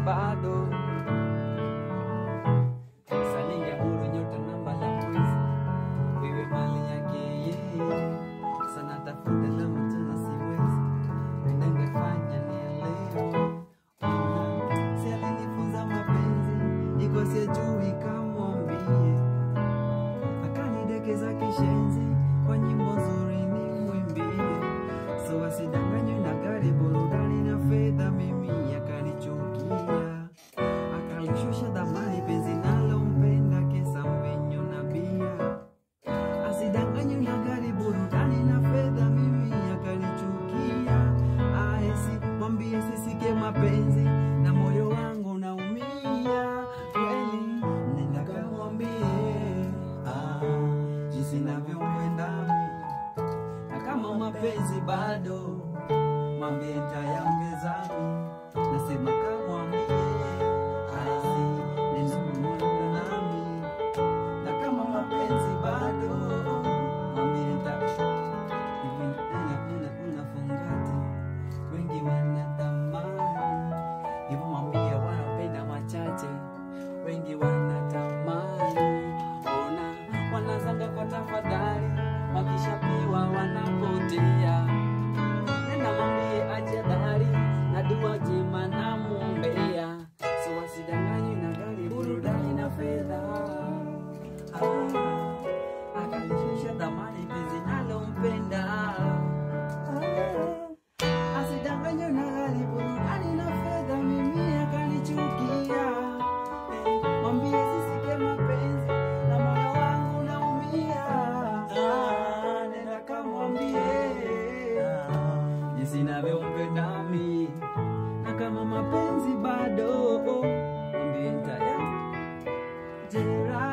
bado salinge huru nyota namba la mwezi wewe mali yake yeye sana tafuta la mtu na siwezi ningefanya nielewe Ona, si alinifunza mapenzi iko sijui kamwambie akanidekeza kishenzi kwa nyimbo nzuri ni mwimbie so asidanganywe na gari burudani na fedha mimi akanichukia akalishusha dhamani penzi nalompenda kesa mvinyo na bia asidanganywe na gari burudani na fedha mimi akanichukia aesi mwambie sisike mapenzi na moyo wangu naumia kweli nenda kamwambie ah, jinsi navyompenda mimi na kama mapenzi bado mwambie ntayaongeza mi nasema kamwambie aesi nenda kumwenda nami na kama mapenzi bado mwambie nta hivi una- una- unafungati wengi wanatamani hivyo mwambie wanapenda machache wengi wanatamani ona wanazanga kwa tafadhali wakishapiwa wanapotea nenda mwambie ajadhari na dua jema na mwombea so wasidanganywe na gari burudani na fedha Ah, akalishusha dhamani penzi nalompenda Ah, asidanganywe na gari burudani na fedha mimi akanichukia Eh, mwambie sisike mapenzi na moyo wangu naumia Ah, nenda kamwambie ah, jinsi navyompenda mi na kama mapenzi bado mwambie ntaya jera